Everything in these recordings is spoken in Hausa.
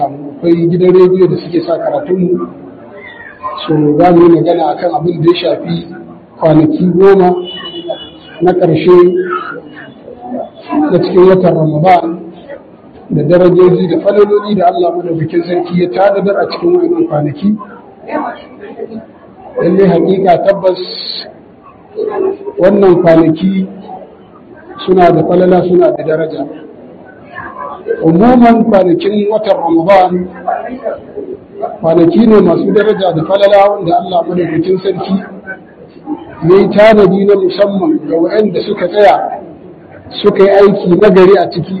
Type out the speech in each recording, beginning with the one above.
akwai gidan rediyo da suke sa karatunmu so za mu yi magana akan abin da ya shafi kwanaki goma na ƙarshe na cikin watan ramadan da darajoji da falaloli da Allah madaukakin sarki ya tanadar a cikin wannan kwanaki lallai hakika tabbas wannan kwanaki suna da falala suna da daraja umuman kwanakin watan ramadan kwanaki ne masu daraja da falala wanda Allah madaukakin sarki ya yi tanadi na musamman ga waɗanda suka tsaya suka yi aiki nagari a ciki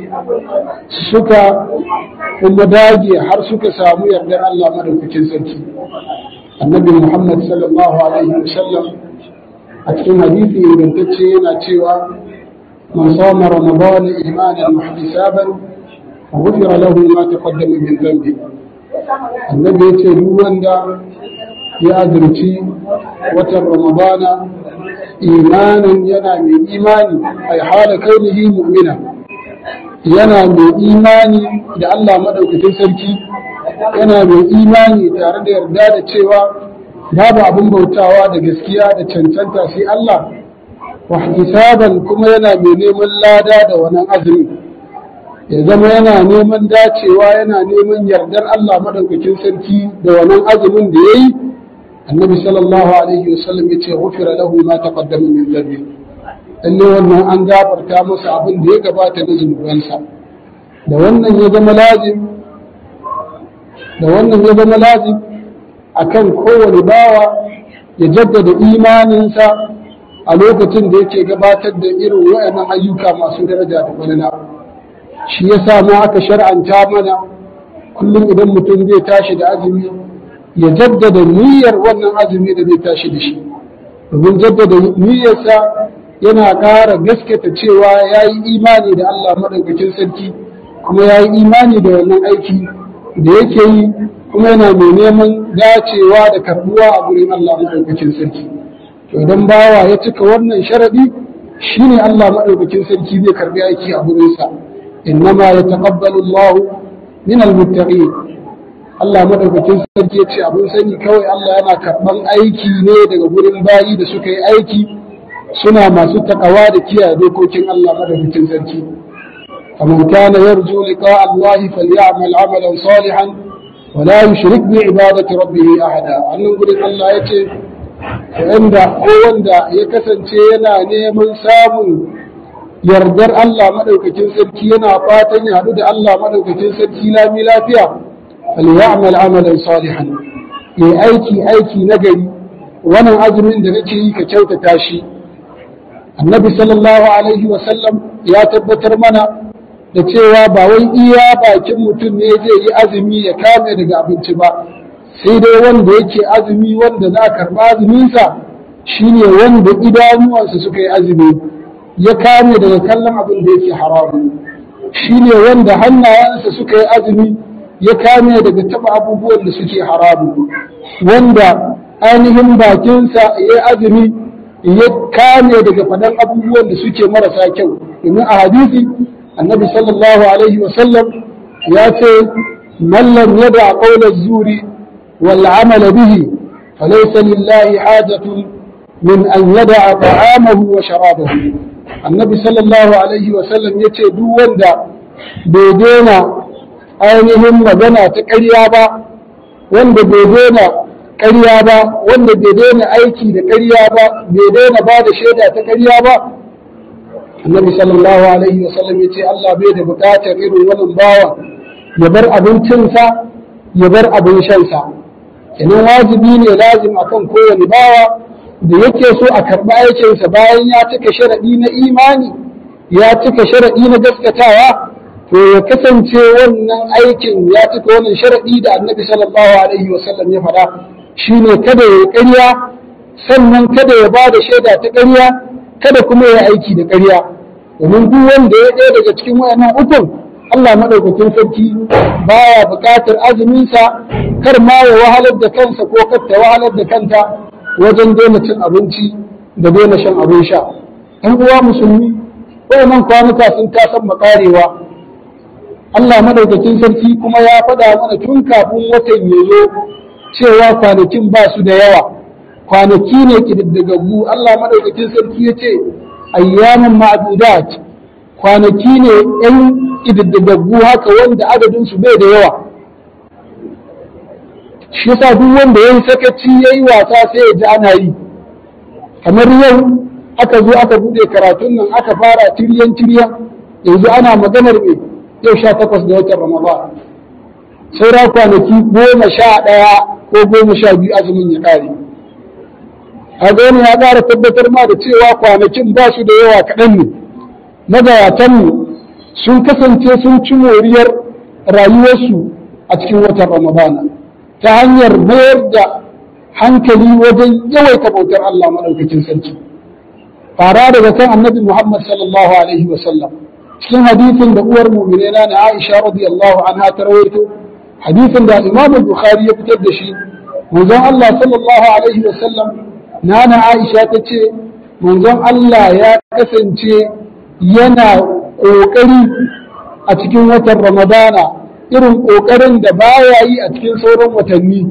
suka kuma dage har suka samu yardar Allah madaukakin sarki annabi Muhammad sallallahu alaihi wasallam a cikin hadisi ingantacce yana cewa man sama ramadan imanan muhtisaban غفر له ما تقدم من ذنبه annabi ya ce duk wanda ya azurci watan ramadana imanin yana mai imani a hala kaunihi mu'mina yana mai imani da Allah maɗaukakin sarki yana mai imani tare da yarda da cewa babu abin bautawa da gaskiya da cancanta sai Allah wa hisaban kuma yana mai neman lada da wannan azumi ya zama yana neman dacewa yana neman yardar Allah madaukakin sarki da wannan azumin da yayi annabi sallallahu alaihi wasallam ya ce ghufira lahu ma taqaddama min dhanbi lalle wannan an gafarta masa abin da ya gabata na zunubansa da wannan ya zama lazim da wannan ya zama lazim akan kowane bawa ya jaddada imaninsa a lokacin da yake gabatar da irin wayannan ayyuka masu daraja da falala shi ya sa ma aka shar'anta mana kullum idan mutum zai tashi da azumi ya jaddada niyyar wannan azumi da zai tashi da shi domin jaddada niyyarsa yana ƙara gaskata cewa ya yi imani da Allah maɗaukakin sarki kuma ya yi imani da wannan aiki da yake yi kuma yana mai neman dacewa da karbuwa a gurin Allah maɗaukakin sarki to idan bawa ya cika wannan sharaɗi shine Allah maɗaukakin sarki zai karbi aiki a gurinsa إنما يتقبل الله من المتقين Allah madaukakin sarki ya ce abin sani kawai Allah yana karɓan aiki ne daga gurin bayi da suka yi aiki suna masu takawa da kiyaye dokokin Allah madaukakin sarki faman kana yarju liqa Allah falyamal amalan salihan wa la yushrik bi ibadati rabbih ahada annan gurin Allah ya ce wanda ko wanda ya kasance yana neman samun yardar Allah maɗaukakin sarki yana fatan ya haɗu da Allah maɗaukakin sarki lami lafiya falyamal amalan salihan ya aiki aiki na gari wannan azumin da nake yi ka kyautata shi annabi sallallahu alaihi wa sallam ya tabbatar mana da cewa ba wai iya bakin mutum ne zai yi azumi ya kame daga abinci ba sai dai wanda yake azumi wanda za a karɓa azuminsa shine wanda idanuwansa suka yi azumi ya kame daga kallon abin da yake haramu shi ne wanda hannayensa suka yi azumi ya kame daga taba abubuwan da suke haramu wanda ainihin bakinsa ya yi azumi ya kame daga faɗan abubuwan da suke marasa kyau domin a hadisi annabi sallallahu alaihi wasallam ya ce mallam yada qawla zuri wal amala bihi falaysa lillahi hajatun min an yada ta'amahu wa sharabahu annabi sallallahu alaihi wasallam ya ce duk wanda bai daina ainihin magana ta ƙarya ba wanda bai daina ƙarya ba wanda bai daina aiki da ƙarya ba bai daina ba da shaida ta ƙarya ba annabi sallallahu alaihi wasallam ya ce Allah bai da buƙatar irin wannan bawa ya bar abincinsa ya bar abin shansa kenan wajibi ne lazim akan kowane bawa da yake so a karɓi aikinsa bayan ya cika sharaɗi na imani ya cika sharaɗi na gaskatawa to ya kasance wannan aikin ya cika wannan sharaɗi da annabi sallallahu alaihi wasallam ya faɗa shine kada ya ƙarya sannan kada ya ba da shaida ta ƙarya kada kuma ya aiki da ƙarya domin duk wanda ya ɗaya daga cikin wayannan ukun Allah maɗaukakin sarki baya buƙatar azuminsa kar ma ya wahalar da kansa ko kar ta wahalar da kanta wajen daina cin abinci da daina shan abin sha ɗan uwa musulmi wayannan kwanuka sun tasan makarewa Allah madaukakin sarki kuma ya faɗa mana tun kafin watan ya zo cewa kwanakin ba su da yawa kwanaki ne ƙididdigaggu Allah madaukakin sarki ya ce ayyaman ma'adudat kwanaki ne ‘yan ƙididdigaggu haka wanda adadinsu bai da yawa shi yasa duk wanda ya yi sakaci ya yi wasa sai ya ji ana yi kamar yau aka zo aka buɗe karatun nan aka fara tiryan tiryan yanzu ana maganar me yau sha takwas da watan ramadan saura kwanaki goma sha ɗaya ko goma sha biyu azumin ya ƙare a wani ya ƙara tabbatar ma da cewa kwanakin ba su da yawa kaɗan ne magayatanmu sun kasance sun ci moriyar rayuwarsu a cikin watan ramadana ta hanyar mayar da hankali wajen yawaita bautar Allah maɗaukacin sarki fara daga kan annabi Muhammad sallallahu alaihi wa sallam cikin hadisin da uwar mu'minina na Aisha radiyallahu anha ta rawaito hadisin da Imam Bukhari ya fitar da shi manzon Allah sallallahu alaihi wa sallam nana Aisha ta ce manzon Allah ya kasance yana ƙoƙari a cikin watan Ramadana irin ƙoƙarin da baya yi a cikin sauran watanni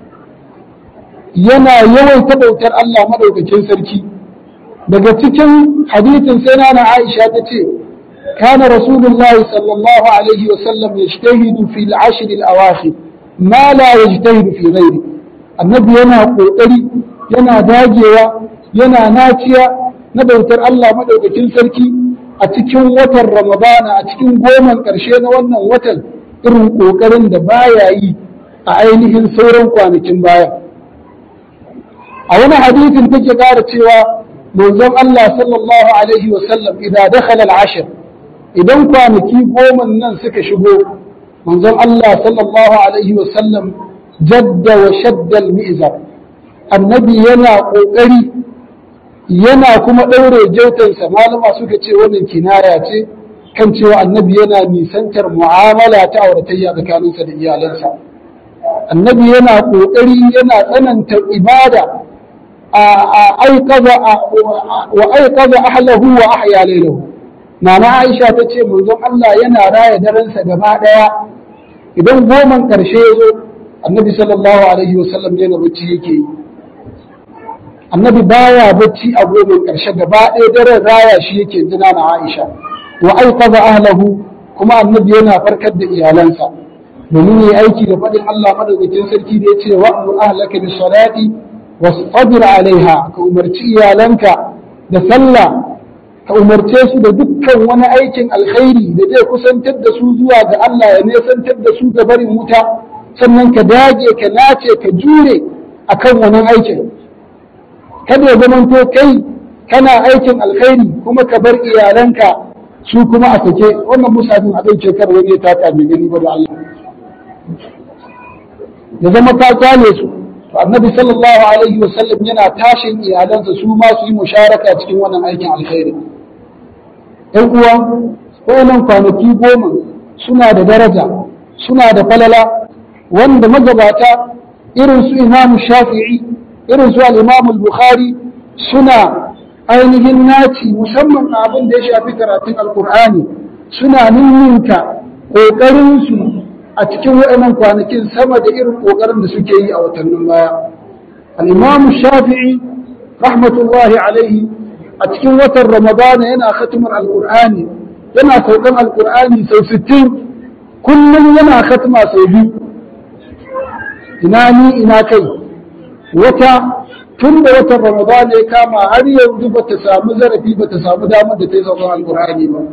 yana yawaita bautar Allah maɗaukakin sarki daga cikin hadisin sai nana Aisha ta ce كان رسول الله صلى الله عليه وسلم يجتهد في العشر الأواخر ما لا يجتهد في غيره النبي ينا قوتري ينا داجيوا ينا ناتيا ندوتر الله مدوكتين سركي أتكين وتر رمضان أتكين قوما كرشين وانا وتر irin ƙoƙarin da baya yi a ainihin sauran kwanakin baya a wani hadisin take ƙara cewa manzon Allah sallallahu alaihi wa sallam idan dakhala al-ashr idan kwanaki goma nan suka shigo manzon Allah sallallahu alaihi wa sallam jadda wa shadda al-mi'zar annabi yana ƙoƙari yana kuma ɗaure jautansa malama suka ce wannan kinaya ce kan cewa annabi yana nisantar mu'amala ta auratayya tsakaninsa da iyalansa annabi yana ƙoƙari yana tsananta ibada a aikaza wa aikaza ahlahu wa ahya laylahu nana Aisha ta ce manzon Allah yana raya daransa gaba daya idan goman karshe ya zo annabi sallallahu alaihi wasallam yana bacci yake yi annabi baya bacci a goman karshe gaba ɗaya daren raya shi yake jina na Aisha wa aikaza ahlahu kuma annabi yana farkar da iyalansa domin yi aiki da faɗin Allah madaukakin sarki da ya ce wa'mur ahlaka bis salati wastabir alaiha ka umarci iyalanka da sallah ka umarce su da dukkan wani aikin alkhairi da zai kusantar da su zuwa ga Allah ya nesantar da su ga barin wuta sannan ka dage ka nace ka jure akan wannan aikin kada ya zamanto kai kana aikin alkhairi kuma ka bar iyalanka su kuma a sake wannan musafin a ɗauke kar wani ya taka mai gani ba da Allah ya zama ka kyale su to annabi sallallahu alaihi wa sallam yana tashin iyalansa su ma su yi musharaka cikin wannan aikin alkhairi ɗan uwa wannan kwanaki goma suna da daraja suna da falala wanda magabata irin su imam shafi'i irin su al-imam al-bukhari suna ainihin naci musamman abin da ya shafi karatun alkur'ani suna ninninka ƙoƙarinsu a cikin waɗannan kwanakin sama da irin ƙoƙarin da suke yi a watannin baya al-imam shafi'i rahmatullahi alaihi a cikin watan ramadana yana khatimar alkur'ani yana saukan alkur'ani sau sittin kullum yana khatma sau biyu ina ni ina kai wata tun da watan ramadana ya kama har yanzu ba ta samu zarafi ba ta samu damar da ta yi saukan alkur'ani ba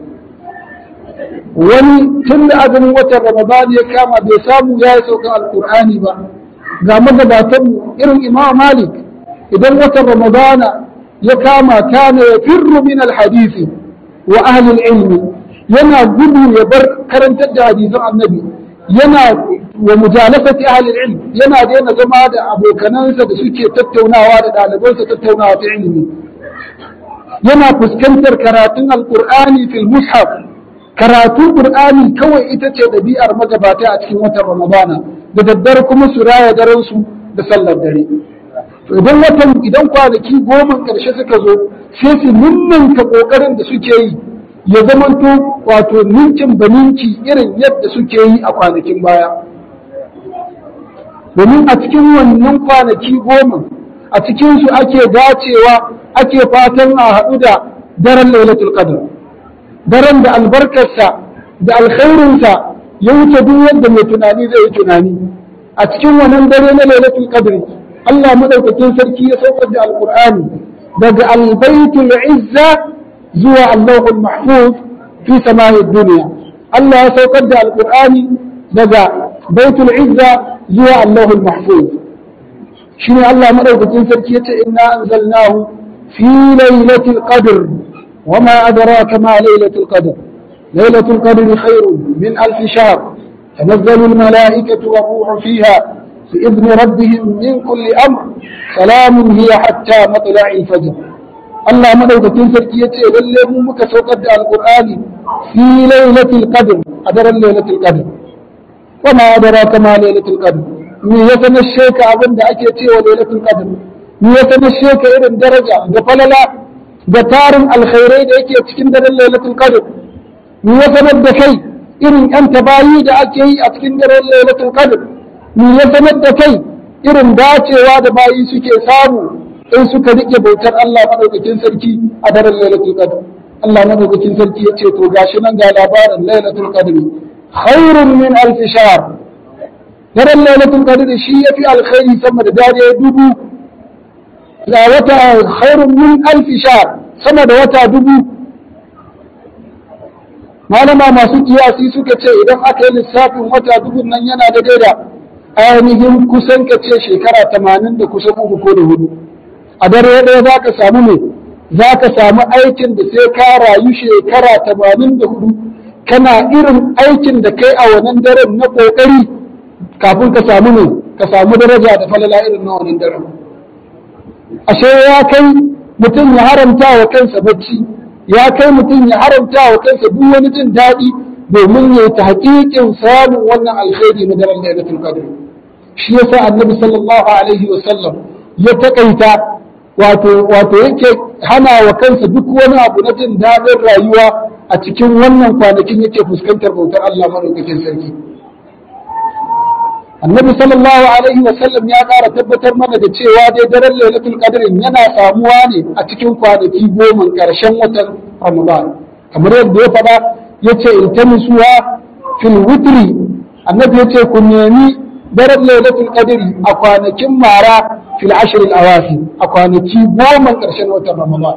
wani tun da azumin watan ramadana ya kama bai samu ya yi saukan alkur'ani ba ga magabatanmu irin imam malik idan watan ramadana ya kama kana ya firru min alhadisi wa ahli ilmi yana gudu ya bar karantar da hadisan annabi yana wa mujalasati ahli ilm yana daina zama da abokanansa da suke tattaunawa da ɗalibansa tattaunawa ta ilimi yana fuskantar karatun alqur'ani fil mushaf karatun qur'ani kawai ita ce ɗabi'ar magabata a cikin watan ramadana da daddare kuma su raya daren su da sallar dare to idan watan idan kwanaki goma ƙarshe suka zo sai su ninninka ƙoƙarin da suke yi ya zamanto wato ninkin baninki irin yadda suke yi a kwanakin baya domin a cikin wannan kwanaki goma a cikinsu ake dacewa ake fatan a haɗu da daren lailatul qadr daren da albarkarsa da alkhairinsa ya wuce duk yadda mai tunani zai yi tunani a cikin wannan dare na lailatul qadr Allah madaukakin sarki ya saukar da alqur'ani daga albaitul izza zuwa allahul mahfuz fi sama'i dunya Allah ya saukar da alqur'ani daga baitul izza zuwa allahul mahfuz shine Allah madaukakin sarki yace inna anzalnahu fi lailatul qadr وما أدراك ما ليلة القدر ليلة القدر خير من ألف شهر تنزل الملائكة والروح فيها بإذن ربهم من كل أمر سلام هي حتى مطلع الفجر الله مدوك تنسر كيتي للي مك سوقد القرآن في ليلة القدر أدر ليلة القدر وما أدراك ما ليلة القدر من يتنشيك أبن أكيتي وليلة القدر من يتنشيك إذن درجة دفللا da tarin alkhairai da yake cikin daren lailatul qadr mu ya sanar da kai irin yan tabayi da ake yi a cikin daren lailatul qadr mu ya sanar da kai irin dacewa da bayi suke samu in suka rike bautar Allah madaukakin sarki a daren lailatul qadr Allah madaukakin sarki ya ce to gashi nan ga labarin lailatul qadr khairun min alf shahr daren lailatul qadr shi yafi alkhairi sama da dare dubu ga wata khairun min alfi shahr sama da wata dubu malama masu kiyasi suka ce idan aka yi lissafin wata dubu nan yana da daida ainihin kusan ka ce shekara tamanin da kusan uku ko da hudu a dare ɗaya za ka samu ne za ka samu aikin da sai ka rayu shekara tamanin da hudu kana irin aikin da kai a wannan daren na ƙoƙari kafin ka samu ne ka samu daraja da falala irin na wannan daren ashe ya kai mutum ya haramta wa kansa bacci ya kai mutum ya haramta wa kansa duk wani jin daɗi domin ya ta haƙiƙin samun wannan alkhairi na daren lailatul qadr shi yasa annabi sallallahu alaihi wa sallam ya takaita wato wato yake hana wa kansa duk wani abu na jin daɗin rayuwa a cikin wannan kwanakin yake fuskantar bautar Allah madaukakin sarki annabi sallallahu alaihi wa sallam ya ƙara tabbatar mana da cewa dai daren lailatul qadr yana samuwa ne a cikin kwanaki goma ƙarshen watan ramadan kamar yadda ya faɗa yace iltamisuha fil witri annabi yace ku nemi daren lailatul qadr a kwanakin mara fil ashr al awafi a kwanaki goma ƙarshen watan ramadan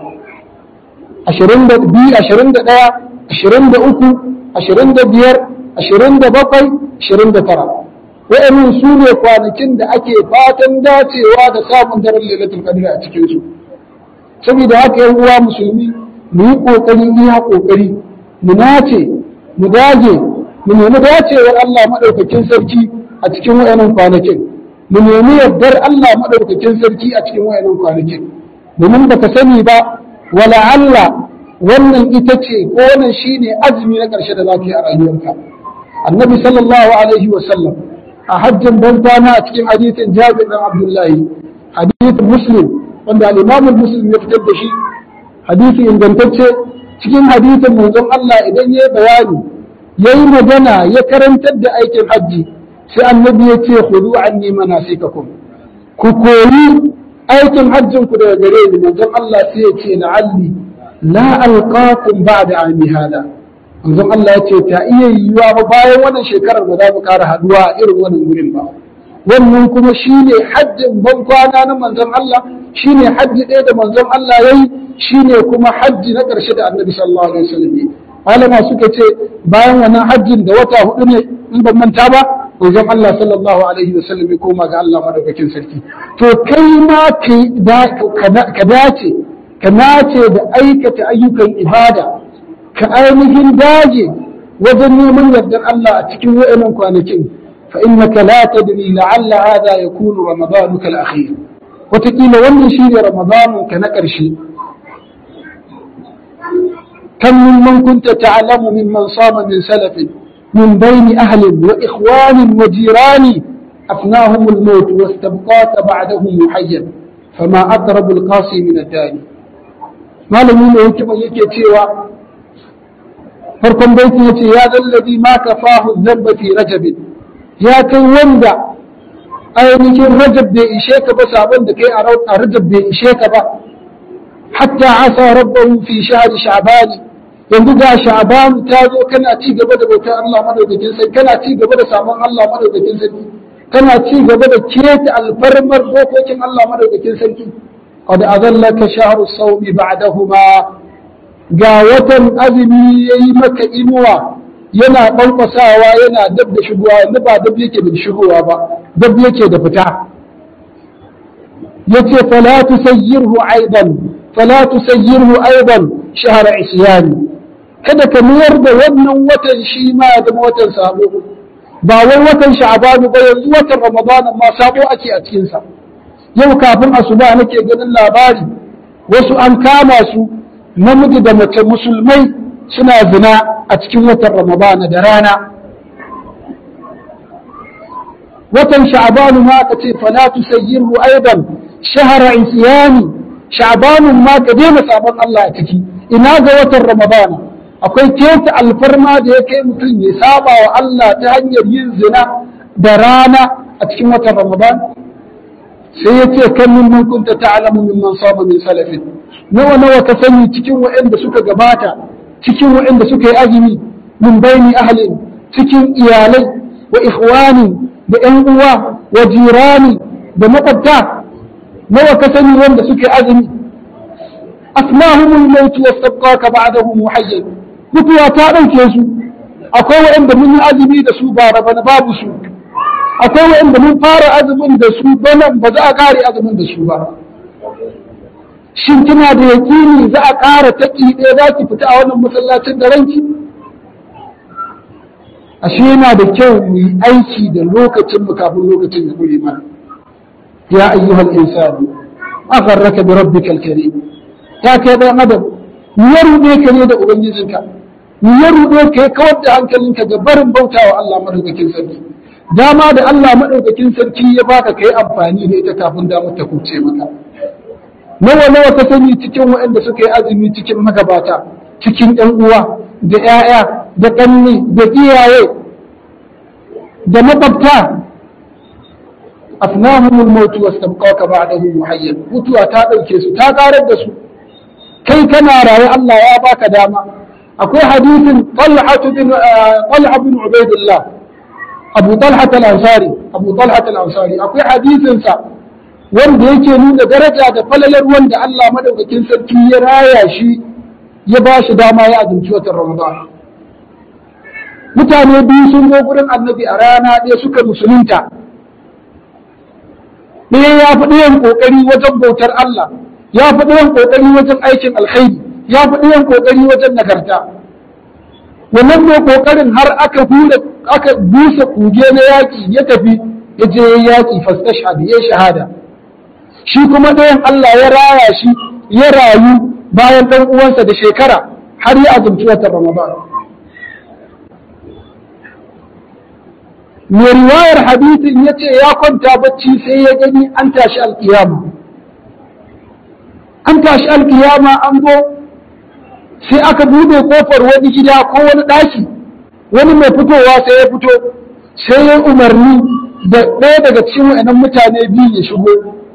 22 21 23 25 27 29 wa'annan su ne kwanakin da ake fatan dacewa da samun daren lailatul qadr a cikin su saboda haka yan uwa musulmi mu yi kokari iya kokari mu nace mu dage mu nemi dacewar Allah madaukakin sarki a cikin wa'annan kwanakin mu nemi yardar Allah madaukakin sarki a cikin wa'annan kwanakin domin baka sani ba wala Allah wannan ita ce ko wannan shine azumi na ƙarshe da za ka yi a rayuwarka annabi sallallahu alaihi wa sallam a hajjin ban kwana a cikin hadisin Jabir bin Abdullahi hadisin Muslim wanda al-Imam Muslim ya fitar da shi hadisi ingantacce cikin hadisin manzon Allah idan yayi bayani yayi magana ya karantar da aikin hajji sai annabi ya ce khudu anni manasikakum ku koyi aikin hajjin ku daga gare ni manzon Allah sai ya ce la'alli la alqakum ba'da ami hada manzon Allah ya ce ta iya yiwuwa ba bayan wannan shekarar ba za mu ƙara haduwa a irin wannan wurin ba wannan kuma shine hajjin ban kwana na manzon Allah shine hajji ɗaya da manzon Allah yayi shine kuma hajji na ƙarshe da Annabi sallallahu alaihi wasallam yi malama suka ce bayan wannan hajjin da wata hudu ne in ban manta ba manzon Allah sallallahu alaihi wasallam ya koma ga Allah madaukakin sarki to kai ma ka dace ka nace da aikata ayyukan ibada ka ainihin daje wajen neman yardar Allah a cikin wa'annan kwanakin fa innaka la tadri la'alla hadha yakunu ramadanuka al-akhir wataƙila wannan shine ramadanun ka na ƙarshe كم ممن كنت تعلم ممن صام من سلف من بين أهل وإخوان وجيران أفناهم الموت واستبقاك بعدهم محيا فما أقرب القاسي من الداني ما لم يكن يكي farkon baitin yace ya zallabi ma kafahu dhanba fi rajab ya kai wanda ainihin rajab bai ishe ka ba sabon da kai a rajab bai ishe ka ba hatta asa rabbahu fi shahr sha'ban yanzu ga sha'ban ta zo kana ci gaba da bautar Allah madaukakin sai kana ci gaba da sabon Allah madaukakin sarki kana ci gaba da keta alfarmar dokokin Allah madaukakin sarki qad azallaka shahru sawmi ba'dahuma ga watan azumi yayi maka inuwa yana ɓanɓasawa yana dab da shigowa yanzu ba dab yake da shigowa ba dab yake da fita yace fala tusayyirhu aidan fala tusayyirhu aidan shahra isyani kada ka mayar da wannan watan shi ma ya zama watan sabo ba wai watan sha'ban ba yanzu watan ramadan ma sabo ake a cikin sa yau kafin asuba nake ganin labari wasu an kama su namiji da mace musulmai suna zina a cikin watan Ramadana da rana. Watan sha'abanu ma aka ce fala tusayyirhu aidan shahara isyani sha'abanun ma ka daina sabon Allah a ciki ina ga watan Ramadana akwai keta alfarma da ya kai mutum ya saba wa Allah ta hanyar yin zina da rana a cikin watan Ramadana sai ya ce kan min kunta ta'lamu mimman saba min salafin nawa nawa ka sani cikin waɗanda suka gabata cikin waɗanda suka yi azumi min baini ahlin cikin iyalai wa ikhwani da ƴan uwa wa jirani da makwabta nawa ka sani wanda suka yi azumi asmahumul maut wastabqaka ba'dahu muhayyan mutuwa ta ɗauke su akwai waɗanda mun yi azumi da su ba bana babu su akwai waɗanda mun fara azumin da su bana ba za a ƙare azumin da su ba shin kina da yaƙini za a ƙara taƙi ɗaya za ki fita a wannan masallacin da ranki ashe yana da kyau mu yi aiki da lokacin mu kafin lokacin ya ƙure mana ya ayyuhal insani agharraka bi rabbikal karim ta kai dan adam mu ya ruɗe ka ne da ubangijinka mu ya ruɗe ka ya kawar da hankalinka ga barin bautawa Allah madaukakin sarki dama da Allah madaukakin sarki ya baka kai amfani da ita kafin damar ta kuce maka nawa nawa ka sani cikin waɗanda suka yi azumi cikin magabata cikin ɗan uwa da ‘ya'ya da ƙanni da iyaye da makwabta afnahumul mautu wastabqaka ba'dahu muhayyan mutuwa ta ɗauke su ta ƙarar da su kai kana raye Allah ya baka dama akwai hadisin Talha bin Talha bin Ubaidillah Abu Talha al-Ansari Abu Talha al-Ansari akwai hadisin sa wanda yake nuna daraja da falalar wanda Allah madaukakin sarki ya raya shi ya ba shi dama ya azumci watan Ramadan. Mutane biyu sun zo gurin annabi a rana ɗaya suka musulunta. Ɗaya ya fi ɗayan ƙoƙari wajen bautar Allah, ya fi ɗayan ƙoƙari wajen aikin alkhairi, ya fi ɗayan ƙoƙari wajen nagarta. Wannan mai ƙoƙarin har aka aka busa kuge na yaƙi ya tafi ya je yaƙi fastashhad ya shahada. shi kuma ɗayan Allah ya raya shi ya rayu bayan ɗan uwansa da shekara har ya azumci watan Ramadan. Mai riwayar hadithin ya ce ya kwanta bacci sai ya gani an tashi alkiyama. An tashi alkiyama an zo sai aka buɗe kofar wani gida ko wani ɗaki wani mai fitowa sai ya fito sai ya umarni da ɗaya daga cikin wa'annan mutane biyu ya shigo.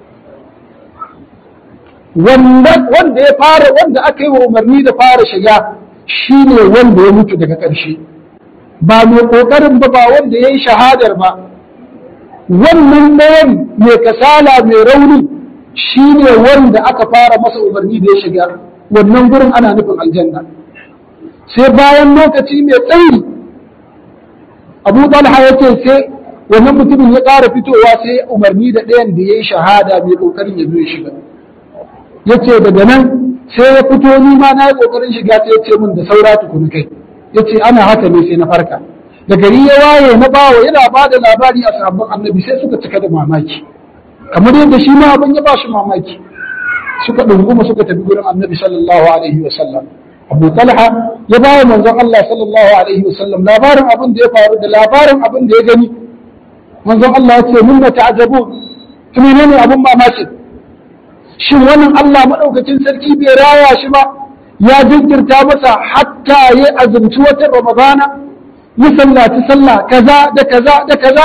wanda ya fara wanda aka yi wa umarni da fara shiga shi ne wanda ya mutu daga ƙarshe ba mai ƙoƙarin ba ba wanda ya yi shahadar ba wannan ɗayan mai kasala mai rauni shi ne wanda aka fara masa umarni da ya shiga wannan gurin ana nufin aljanna sai bayan lokaci mai tsayi abu talha ya ce sai wannan mutumin ya ƙara fitowa sai umarni da ɗayan da ya yi shahada mai ƙoƙarin ya zo ya shiga ya ce daga nan sai ya fito ni ma na yi ƙoƙarin shiga sai ya ce min da saura tukuni kai ya ce ana haka ne sai na farka da gari ya waye na bawa yana ba da labari a sabon annabi sai suka cika da mamaki kamar yadda shi ma abin ya ba shi mamaki suka ɗunguma suka tafi gurin annabi sallallahu alaihi wa sallam abu talha ya ba wa manzon Allah sallallahu alaihi wa sallam labarin abin da ya faru da labarin abin da ya gani manzon Allah ya ce mun na ta'ajabu kuma ne abin mamaki shin wannan Allah maɗaukacin sarki bai raya shi ba ya jinkirta masa hatta ya azumci watan ramadana ya sallaci sallah kaza da kaza da kaza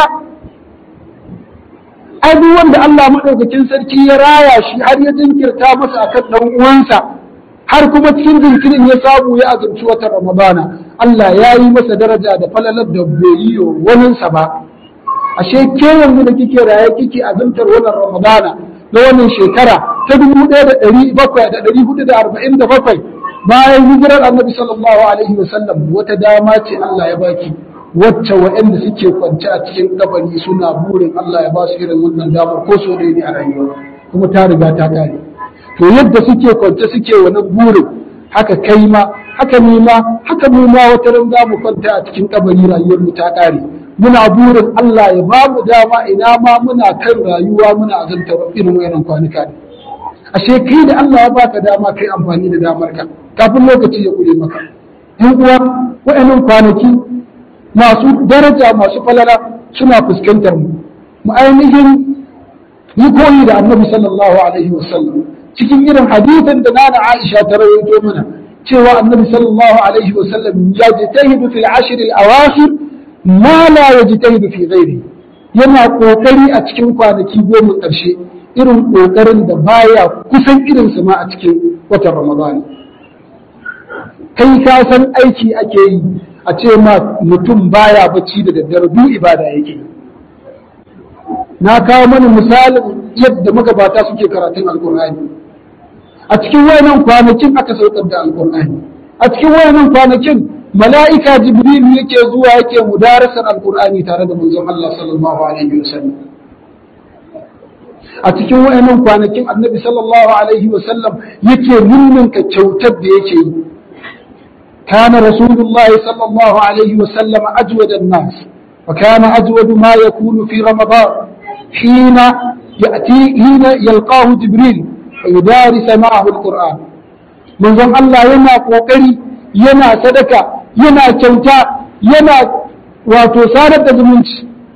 ai duk wanda Allah madaukakin sarki ya raya shi har ya jinkirta masa akan dan uwansa har kuma cikin jinkirin ya samu ya azumci watan ramadana Allah ya yi masa daraja da falalar da bai yi waninsa ba ashe ke yanzu da kike raye kike azumtar wannan ramadana na wannan shekara ta dubu ɗaya da ɗari bakwai da ɗari hudu da arba'in da bakwai bayan hijirar annabi sallallahu alaihi wa sallam wata dama ce Allah ya baki wacce waɗanda suke kwance a cikin kabari suna burin Allah ya ba su irin wannan damar ko so ne a rayuwa kuma ta riga ta kare to yadda suke kwance suke wani burin haka kai ma haka ni ma haka mu ma wata ran za mu kwanta a cikin kabari rayuwar mu ta kare muna burin Allah ya ba mu dama ina ma muna kan rayuwa muna azanta irin wayannan kwanuka ne ashe kai da Allah ya baka dama kai amfani da damar ka kafin lokaci ya kure maka yan uwa wayannan kwanaki masu daraja masu falala suna fuskantar mu mu ainihin yi koyi da annabi sallallahu alaihi wasallam cikin irin hadisin da nana Aisha ta rawaito mana cewa annabi sallallahu alaihi wasallam ya jitahidu fil ashr al awakhir ma la yajtahidu fi ghairi yana kokari a cikin kwanaki goma karshe irin kokarin da baya kusan irin su ma a cikin watan Ramadan kai ka san aiki ake yi a ce ma mutum baya bacci da daddare duk ibada yake na kawo mana misalin yadda magabata suke karatun alkur'ani a cikin wayannan kwanakin aka saukar da alkur'ani a cikin wayannan kwanakin mala'ika jibril yake zuwa yake mudarasar alkur'ani tare da manzon Allah sallallahu alaihi wasallam a cikin wayannan kwanakin annabi sallallahu alaihi wasallam yake ninninka kyautar da yake yi كان رسول الله صلى الله عليه وسلم أجود الناس وكان أجود ما يكون في رمضان حين يأتي حين يلقاه جبريل فيدارس معه القرآن من ظن الله ينا قوقري ينا صدقة ينا كوتا ينا وتصارة زمنش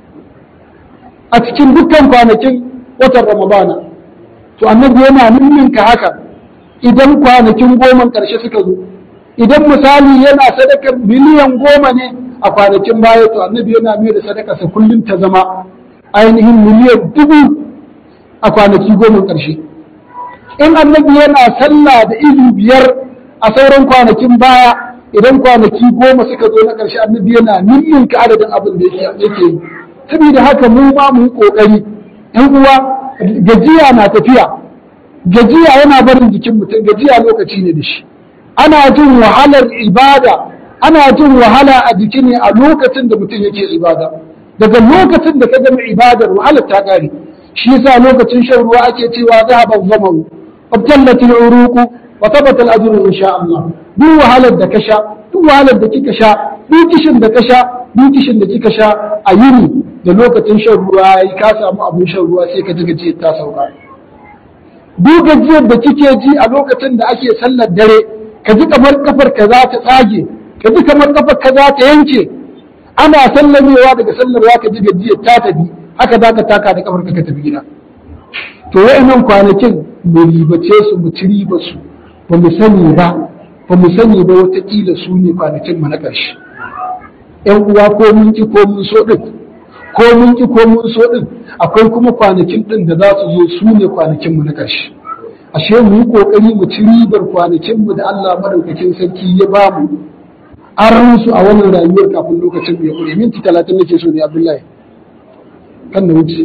أتكين دكان kwanakin watan Ramadana to annabi yana ninninka haka idan kwanakin goma ƙarshe suka zo idan misali yana sadakar miliyan goma ne a kwanakin baya to annabi yana mai da sadakarsa kullum ta zama ainihin miliyan dubu a kwanaki goma ƙarshe in annabi yana sallah da izu biyar a sauran kwanakin baya idan kwanaki goma suka zo na ƙarshe annabi yana ninninka adadin abin da yake yi saboda haka mu ma mu yi ƙoƙari ‘yan uwa gajiya na tafiya gajiya yana barin jikin mutum gajiya lokaci ne da shi ana jin wahalar ibada ana jin wahala a jiki ne a lokacin da mutum yake ibada daga lokacin da ka gama ibadar wahalar ta kare shi yasa lokacin shan ruwa ake cewa zahaba zamaru wabtallat al-uruqu wa thabata al-ajru insha Allah duk wahalar da ka sha duk wahalar da kika sha duk kishin da ka sha duk kishin da kika sha a yini da lokacin shan ruwa yayi ka samu abun shan ruwa sai ka ji gajiyar ta sauka duk gajiyar da kike ji a lokacin da ake sallar dare ka ji kamar kafar ka za ta tsage ka ji kamar kafar ka za ta yanke ana sallamewa daga sallarwa ka ji gajiyar ta tafi haka za ka taka da kafar ka ka tafi gida to wa'annan kwanakin mu ribace su mu ci riba su ba mu sani ba ba mu sani ba watakila su ne kwanakin mu na ƙarshe ƴan uwa ko mun ki ko mun so din ko mun ki ko mun so din akwai kuma kwanakin din da za su zo su ne kwanakin mu na ƙarshe ashe mu yi kokari mu ci ribar kwanakin mu da Allah madaukakin sarki ya ba mu an su a wannan rayuwar kafin lokacin ya kure minti talatin nake so ne Abdullahi kan da wuce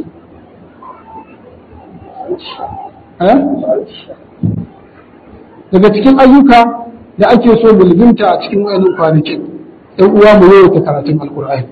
daga cikin ayyuka da ake so mu lizinta a cikin wayannan kwanakin ɗan uwa mu yawaita karatun alkur'ani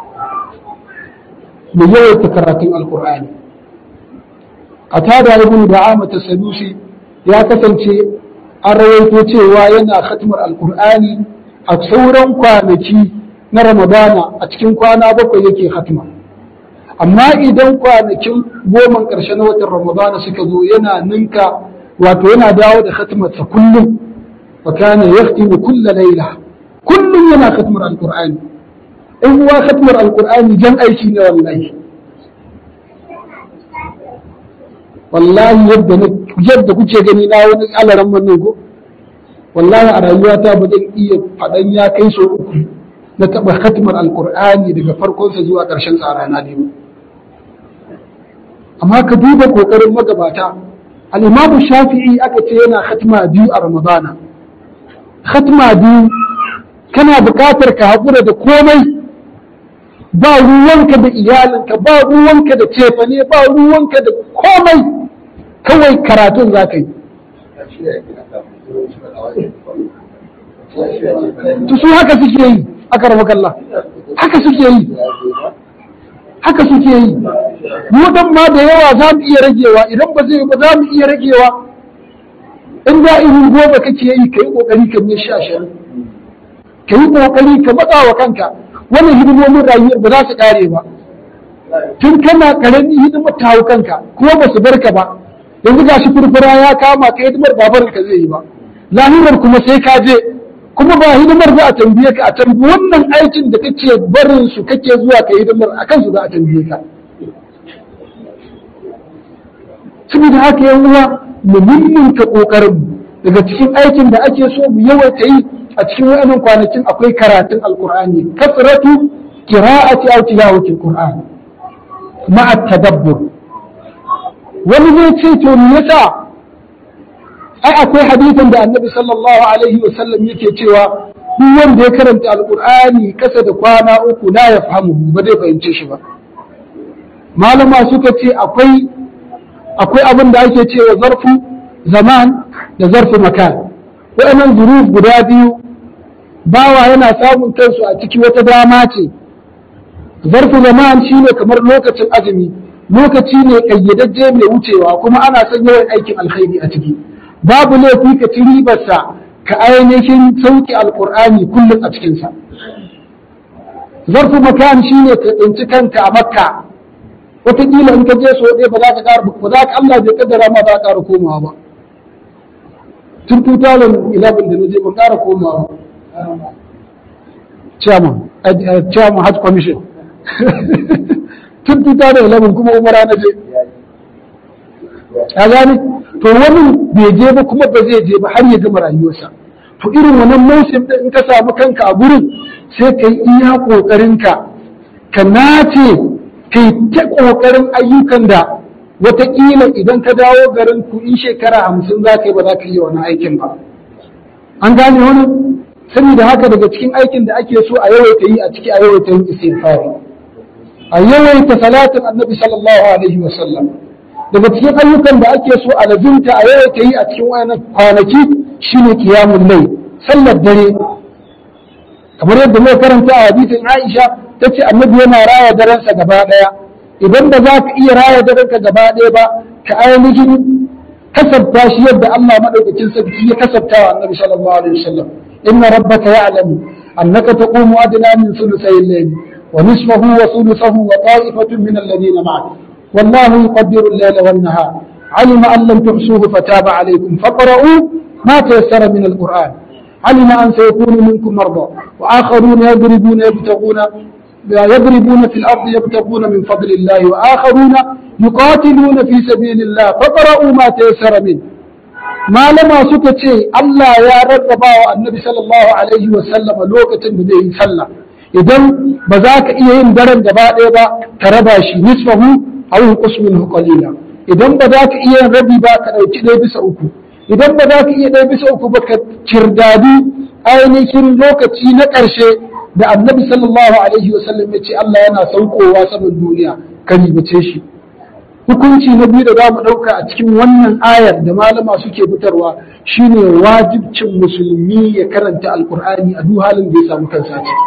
mu yawaita karatun alkur'ani a tada ibn da'ama tasadusi ya kasance an rawaito cewa yana khatmar alkur'ani a sauran kwanaki na ramadana a cikin kwana bakwai yake khatma amma idan kwanakin goma ƙarshe na watan ramadana suka zo yana ninka wato yana dawo da khatmarsa kullum wa kana yahtimu kulla laila kullum yana khatmar alqur'ani in uwa khatmar alqur'ani jan aiki ne wallahi wallahi yadda yadda kuke gani na wani alaran man ko wallahi a rayuwata ba zan iya faɗan ya kai so uku na taɓa khatmar alkur'ani daga farkonsa zuwa ƙarshen tsarana ne amma ka duba ƙoƙarin magabata al'imamu shafi'i aka ce yana khatma biyu a ramadana khatma biyu kana buƙatar ka haƙura da komai ba ruwanka da iyalinka ba ruwanka da cefane ba ruwanka da komai kawai karatun za ka yi su haka suke yi aka rama kalla haka suke yi haka suke yi mu dan ma da yawa za mu iya ragewa idan ba zai ba za mu iya ragewa in da irin goma kake yi ka yi kokari ka mai sha ashirin ka yi kokari ka matsa wa kanka wannan hidimomin rayuwar ba za su kare ba tun kana karami hidimar ta hau kanka kuma ba su barka ba yanzu ga shi furfura ya kama ka hidimar babarin ka zai yi ba lahirar kuma sai ka je kuma ba hidimar za a tambaye ka a tambi wannan aikin da kake barin su kake zuwa ka hidimar a kansu za a tambaye ka saboda haka yan uwa mu mimminta kokarin daga cikin aikin da ake so mu yawaita yi a cikin wayannan kwanakin akwai karatun alqur'ani kasratu qira'ati aw tilawati alqur'an ma'a tadabbur wani zai ce to me yasa ai akwai hadisin da annabi sallallahu alaihi wa sallam yake cewa duk wanda ya karanta alqur'ani kasa da kwana uku la ya fahimu ba zai fahimce shi ba malama suka ce akwai akwai abin da ake cewa zarfu zaman da zarfu makan waɗannan zuruf guda biyu bawa yana samun kansu a ciki wata dama ce zarfu zaman shine kamar lokacin azumi lokaci ne kayyadajje mai wucewa kuma ana son yawan aikin alkhairi a ciki babu laifi ka ci ribarsa ka ainihin sauki alkur'ani kullum a cikinsa zarfu makan shine ka tsinci kanka a makka wataƙila in ka je so ɗaya ba za ka ƙara ba za ka Allah bai kaddara ma za ka ƙara komawa ba tun 2011 da na je ban ƙara komawa chairman chairman hajj commission tun 2011 kuma umara na je a gane to wani bai je ba kuma ba zai je ba har ya gama rayuwarsa to irin wannan mausim din in ka samu kanka a gurin sai ka yi iya ƙoƙarinka ka nace ka yi ta ƙoƙarin ayyukan da wataƙila idan ka dawo garin ku in shekara hamsin za ka yi ba za ka yi wani aikin ba an gane wani saboda haka daga cikin aikin da ake so a yawaita yi a ciki a yawaita yin istighfari a yawaita salatin annabi sallallahu alaihi wa sallam daga cikin ayyukan da ake so a lazimta a yawaita yi a cikin wayannan kwanaki shine qiyamul layl sallar dare kamar yadda muka karanta a hadisin Aisha tace annabi yana raya darensa gaba daya idan da za ka iya raya darenka gaba daya ba ka ainihin kasabta shi yadda Allah madaukakin sarki ya kasabta wa annabi sallallahu alaihi wasallam inna rabbaka ya'lamu annaka taqumu adna min thuluthay al-layl wa nisfahu wa thuluthahu wa ta'ifatun min alladhina ma'ak والله يقدر الليل والنهار علم أن لم تحصوه فتاب عليكم فقرؤوا ما تيسر من القرآن علم أن سيكون منكم مرضى وآخرون يضربون يبتغون يضربون في الأرض يبتغون من فضل الله وآخرون يقاتلون في سبيل الله فقرؤوا ما تيسر منه ما لما سكتي الله يا رب النبي صلى الله عليه وسلم لوكة بديه صلى idan ba za ka iya yin daren gaba ɗaya ba ka raba shi nisfahu aw yunqus minhu qalila idan ba za ka iya yin rabi ba ka ɗauki ɗaya bisa uku idan ba za ka iya ɗaya bisa uku ba ka kirdadi ainihin lokaci na ƙarshe da annabi sallallahu alaihi wasallam ya ce Allah yana saukowa saman duniya ka ribace shi hukunci na biyu da za mu ɗauka a cikin wannan ayar da malama suke fitarwa shine wajibcin musulmi ya karanta alkur'ani a duk halin da ya samu kansa ciki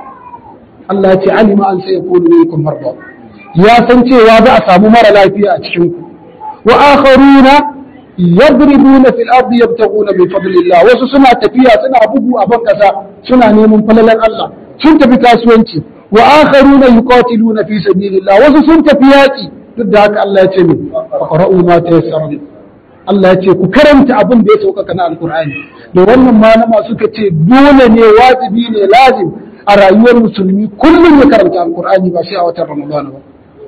Allah ya ce alima an sai yakunu minkum marda ya san cewa za a samu mara lafiya a cikin ku wa akharuna yadribuna fil ardi yabtaguna min fadlillah wasu suna tafiya suna bugu a ban kasa suna neman falalan Allah sun tafi kasuwanci wa akharuna yuqatiluna fi sabilillah wasu sun tafi yaki duk da haka Allah ya ce min faqra'u ma tayassara min Allah ya ce ku karanta abin da ya sauƙaƙa na alkur'ani da wannan malama suka ce dole ne wajibi ne lazim a rayuwar musulmi kullum ya karanta alkur'ani ba sai a watan ramadana ba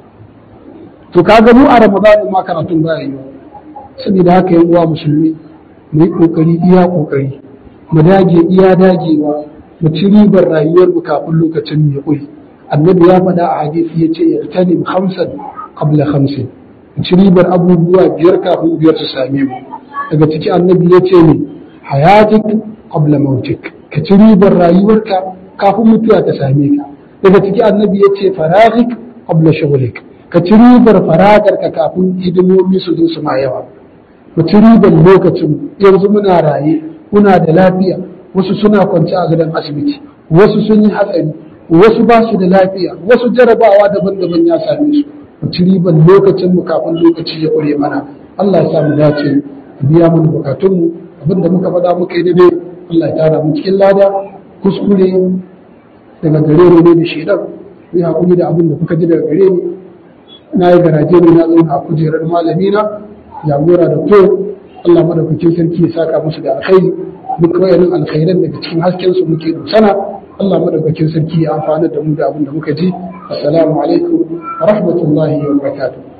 to kaga mu a ramadana ma karatun ba yi saboda haka yan uwa musulmi mu yi kokari iya kokari mu dage iya dagewa mu ci ribar rayuwar mu kafin lokacin mu ya ƙuri annabi ya faɗa a hadisi ya ce irtanim hamsan qabla hamsin mu ci ribar abubuwa biyar kafin biyar su same mu daga ciki annabi ya ce ne hayatik qabla mautik ka ci ribar rayuwarka kafin mutuwa ta same ka daga ciki annabi ya ce faragik qabla shughlik ka ci ribar faragarka kafin hidimomi su zo su ma yawa mu ci ribar lokacin yanzu muna raye muna da lafiya wasu suna kwance a gidan asibiti wasu sun yi hatsari wasu ba su da lafiya wasu jarabawa daban-daban ya same su mu ci ribar lokacin mu kafin lokaci ya kure mana Allah ya sa mu dace biya mana bukatunmu abinda muka faɗa muka yi daidai Allah ya tara mu cikin lada kuskure daga gare ne da shaidan ku hakuri da abin da kuka ji daga gare ni na yi garaje ne na zauna a kujerar malami na jagora da to Allah madaukakin sarki ya saka musu da alkhairi duk wayannan alkhairan daga cikin hasken su muke sana Allah madaukakin sarki ya amfana da mu da abin da muka ji assalamu alaikum wa rahmatullahi wa barakatuh